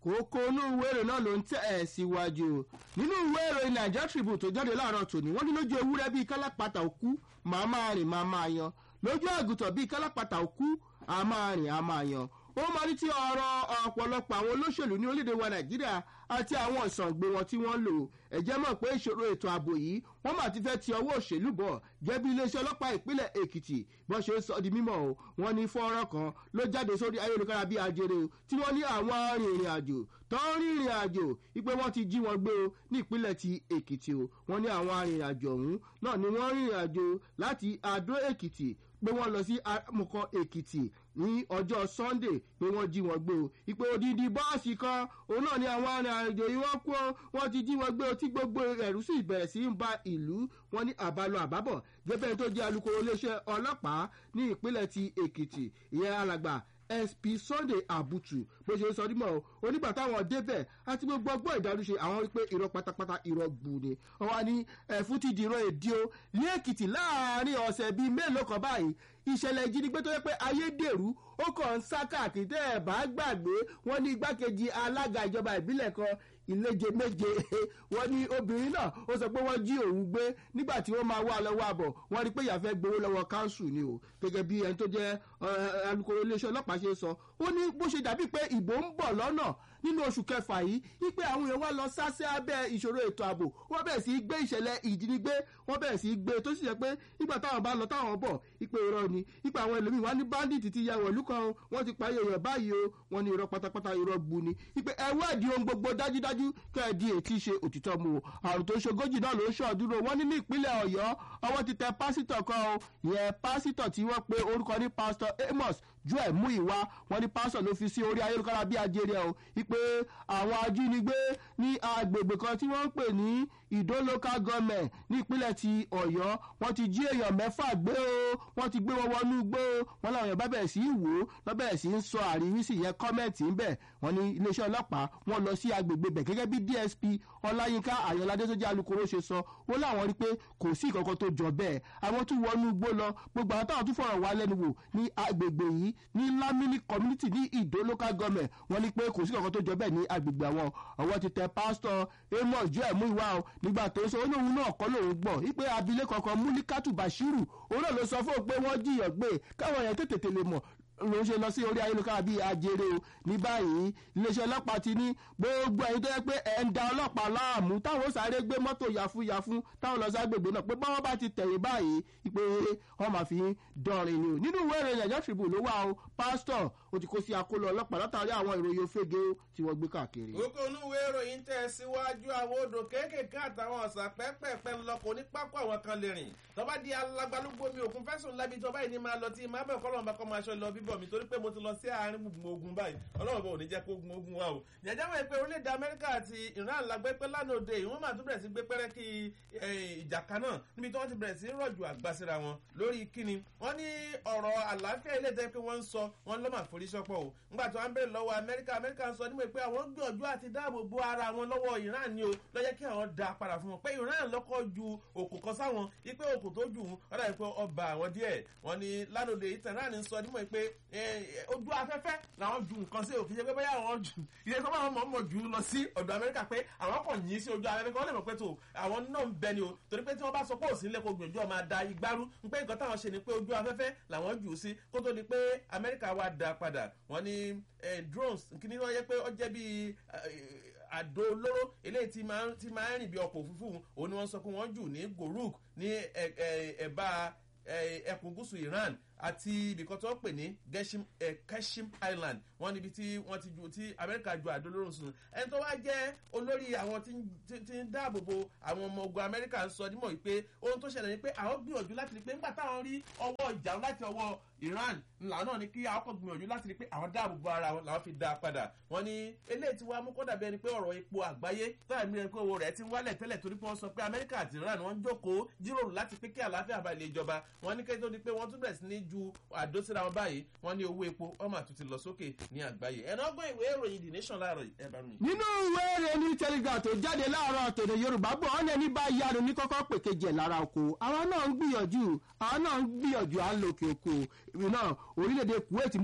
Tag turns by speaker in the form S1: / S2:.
S1: kókó inú ìwé ìròyìn náà ló ń tẹ̀ ẹ̀ síwájú nínú ìwé ìròyìn nigeria tribune tó jáde láàárọ̀ tòní wọ́n ní lójú ewúrẹ́ bíi kálápàtà òkú màá máa rìn màá máa yan lójú àgùntàn bíi kálápàtà òkú àá máa rìn àá máa yan ó máa ní tí ọ̀rọ̀ ọ̀pọ̀lọpọ̀ àwọn olóṣèlú ní orílẹ̀-èdè wa nàìjíríà àti àwọn ìsàngbé wọn tí wọ́n lò ẹ̀jẹ̀ mọ̀ pé ìṣòro ètò ààbò yìí wọ́n mà ti fẹ́ ti ọwọ́ òṣèlú bọ̀ jẹ́ bí iléeṣẹ́ ọlọ́pàá ìpínlẹ̀ èkìtì bọ́n ṣe ń sọ di mímọ́ o wọ́n ní fọ́nrán kan ló jáde sórí ayélujára bíi ajere o tí wọ́n ní àwọn arìnrìn àjò tó ń rìnrìn àjò wípé wọ́n ti jí wọn gbé o ní ìpínlẹ̀ ti èkìtì o wọ́n ní àwọn arìnrìn àjò ọ̀hún náà ni wọ́n rìnrìn àjò láti adó èkìtì pé wọ́n lọ sí amúkọ èkìtì ní ọjọ́ sunday pé wọ́n jí wọn gbé o ìpè òdìdí bọ́ọ̀sì kan òun náà ni àwọn arìnrìnàjò yìí wọ́n kú wọ́n ti jí wọn gbé o tí gbogbo ẹ̀rú sì bẹ̀rẹ̀ sí ń ba ìlú wọn ní àbálọ àbábọ̀ gẹ́gẹ́ tó jẹ́ alukoro iléeṣẹ́ ọlọ́pàá ní ìpínlẹ̀ ti èkìtì ìyẹn alàgbà sp sunday abutu bó ṣe sọ nímọ̀ o onígbà táwọn débẹ̀ àti gbogbo ọgbọ́n ìdárúṣe àwọn rí pé irọ́ pátápátá irọ́ gbù ni ọwọ́ ni ẹ̀fún ti dìrọ̀ èdè o ní èkìtì láàrin ọ̀sẹ̀ bíi mélòó kan báyìí ìṣẹ̀lẹ̀ ìjínigbé tó yẹ pé ayédèrú ó kàn ń sá káàkiri tẹ́ ẹ̀ bá gbàgbé wọ́n ní igbákejì alága ìjọba ìbílẹ̀ kan ìléje méje wọ́n ní obìnrin náà ó sọ pé wọ́n jí òun gbé nígbà tí wọ́n máa wá lọ́wọ́ àbọ̀ wọ́n rí pé ìyàfẹ́ gbowó lọ́wọ́ káńsù ni o gẹ́gẹ́ bí ẹni tó jẹ́ alukoro iléeṣẹ́ ọlọ́pàá ṣe sọ ó ní bó ṣe dàbí pé ìbò ń bọ̀ lọ́nà nínú oṣù kẹfà yìí wípé àwọn èèyàn wá lọ sásẹ́ abẹ́ ìṣòro ètò ààbò wọ́n bẹ̀rẹ̀ sí í gbé ìṣẹ̀lẹ̀ ìjínigbé wọ́n bẹ̀rẹ̀ sí í gbé tó sì jẹ́ pé nígbà táwọn bá lọ táwọn bọ̀ ipe irọ́ ni ipe àwọn ẹlòmíì wá ní bandit ti ya wọ̀lú kan wọ́n ti parí èèyàn báyìí o wọ́n ní irọ́ pátápátá irọ́ gbu ni ipe ẹwọ́ ẹ̀dí ohun gbogbo dájúdájú kẹ́ ẹ̀ di ètí ṣe òtítọ́ mu o àrùn tó ń ṣogójì náà ló ń ṣọ́ọ̀dúró wọ́n ní ní ìpínlẹ̀ ọ̀yọ́ ọwọ́ ti tẹ pásítọ̀ kan o ìyẹn pásítọ̀ tí wọ́n pe orúkọ ní pásítọ̀ amos joel muiwa wọ́n ní pásítọ̀ ló fi sí orí ayélujára bí ajere o ipe àwọn ajínigbé ní agbègbè kan tí wọ́n ń pè ní ìdó local government ní ìpínlẹ̀ ti ọ̀yọ́ wọ́n ti jí èèyàn mẹ́fà gbé o wọ́n ti gbé wọn wọnú gbó o wọ́n láwọn èèyàn bá bẹ̀rẹ̀ sí í wò ó lọ́ bẹ̀rẹ̀ sí í sọ àríwísí yẹn kọ́mẹ̀ntì ń bẹ̀ wọ́n ní iléeṣẹ́ ọlọ́pàá wọ́n lọ sí agbègbè bẹ̀ gẹ́gẹ́ bí dsp ọláyínká àyànládé tó jẹ́ alukoro ṣe sọ ó láwọn rí pé kò sí ìkankan tó jọ bẹ́ẹ̀ àwọn tún wọnú gbó lọ gbogbo àwọn táwọn tún fọ̀rọ̀ wá lẹ́nu wò ní agbègbè yìí ní lamini community ní ìdó local government wọ́n ní pé kò sí ìkankan tó jọ bẹ́ẹ̀ ní agbègbè àwọn ọwọ́ ti tẹ pásítọ̀ amos joel muiwa o nígbà tó sọ olóhùn náà kọ́ lòun gbọ́ wípé abilékọ kan múlíkàtù bashiru òun náà ló sọ fún òun pé wọ́n jiyàn gbé káwọn yẹn tètè tèlè mọ̀ ló ń ṣe lọ sí orí ayélujára bíi ajere o ní báyìí iléeṣẹ́ ọlọ́pàá ti ní gbogbo ẹ̀yin tó yẹ pé ẹ̀ ń da ọlọ́pàá láàmú táwọn sáré gbé mọ́tò yàfúyàfú táwọn lọ ságbègbè náà pé báwọn bá ti tẹ̀yìn báyìí pé wọ́n máa fi dọ̀rin ni o nínú ìwé ìròyìn ẹ̀jẹ̀ tribune ló wà o pásítọ̀ ó ti kó sí akóló ọlọ́pàá látàrí àwọn ìròyìn òfegè tí wọ́n gbé káàkiri.
S2: gbogbo onúwé ìròyìn tẹ̀ síwájú àwọn odò kéékèèké àtàwọn ọ̀sà pẹ́pẹ́pẹ́ ńlọkọ̀ ní pápá àwọn kan lè rìn tọ́ba di alágbálúgbó mi òkun fẹ́sùn lábí tọ́ba yìí ni máa lọ tí máa bẹ̀ kọ́ lọ́nà kọ́ máa ṣọ lọ bíbọ̀ mi torí pé mo ti lọ sí àárín gbùngbùn ogun báyìí ọlọ́run bọ̀ ò ní jẹ́ kó gun ogun wa o jẹjẹ́ mọ̀ pé orílẹ̀-èdè amẹ́ríkà àti iran lágbẹ́ pé lánàá òde ìwọ́n máa tún bẹ̀rẹ̀ sí gbé pẹ́rẹ́ kí ìjà kan náà níbi tí wọ́n ti bẹ̀rẹ̀ sí rọ̀jò àgbàsíra wọn lórí kíni wọ́n ní ọ̀rọ̀ àlàáfíà ilé ìtẹ́ pé wọ́n ń sọ wọ́n lọ́ máa forí sọ́pọ̀ o ńgbà tí wọ́n bẹ̀rẹ̀ lọ́wọ́ amẹ́ríkà amẹ́ríkà ń sọ níwèé pé àwọn gbìyànjú àti dáàbò bo ara wọn lọ́wọ́ iran ni o lọ́jẹ́ kí àwọn da padà fún wọn pé iran lọ́kọ́ ju òkú kan sáwọn ipe òkú tó jù ú ọ̀dà ìpè ọba àwọn díẹ̀ wọ́n ní lánàá ìtẹ̀rán ń sọ níwèé pé ojú afẹ́fẹ́ làwọn ju nǹkan sí òkè ṣe pé bóyá àwọn jù ilé tó máa mọ̀ mọ̀ jù lọ sí ọ̀dọ̀ amẹ́ríkà pé àwọn kàn yín sí ojú afẹ́fẹ́ kí wọ́n lè mọ̀ pé tó àwọn náà ń bẹ ni o torí pé tí wọ́n bá sọ pé òsín lẹ́kọ̀ọ́ gbìyànjú ọmọ ada igbárú ń pé nǹkan táwọn ṣe ni pé ojú afẹ́fẹ́ làwọn jù sí kó tó di pé amẹ́ríkà wá da padà wọ́n ní drones kíní wọ́n yẹ pé ó jẹ́ bíi àdó olóró eléyìí tí máa ń rìn bí ọkọ̀ òfurufú òun ni wọ́n sọ pé wọ́n jù ní goruk ní ẹ̀bá ẹkùn gúúsù iran àti ibìkan tó ń pè ní keshim island wọn níbi tí wọn ti ju tí amẹ́ríkà ju àdólórùn sùn ẹni tó wá jẹ́ olórí àwọn tí ń dáàbò bo àwọn ọmọ ogun amẹ́ríkà ń sọ nímọ̀ wípé ohun tó ṣẹlẹ̀ ni pé àwọn gbìyànjú láti rí pé nígbà táwọn rí ọwọ́ ìjà láti ọwọ́ iran ńlá náà ni kí àwọn kò gbìyànjú láti rí pé àwọn dáàbò bo ara wọn làwọn fi dá a padà wọn ní eléyìí tí wàá mú kó dàbí ẹni pé ọ̀rọ̀ epo àgbáyé táwọn mìíràn pé owó rẹ̀ ti ń wálẹ̀ tẹ́lẹ̀ torí pé wọ́n sọ pé amẹ́ríkà àti iran wọ́n ń jókòó jíròrò láti pé kí àlàáfíà bá ilé ìjọba wọn ní kẹ́tọ́ ni pé wọ́n tún bẹ̀rẹ̀ sí ní ju àdó síra wọn báyìí wọn ní owó epo ọmọ àtúntì lọ sókè ní àgbáyé ẹ̀nà ọgbọ́n ìwé ìròyìn the nation láàárọ̀ ẹ̀ bá mi.
S1: nínú ìwé ìròyìn ní telegram tó jáde láàárọ̀ tòde yorùbá bọ̀ ọ́n ẹni bá yánu ní kọ́kọ́ pèkejì ẹ̀ lára oko àwọn náà ń gbìyànjú àwọn náà ń gbìyànjú à ń lo òkè òkò ìrìn náà orílẹ̀-èdè kuwait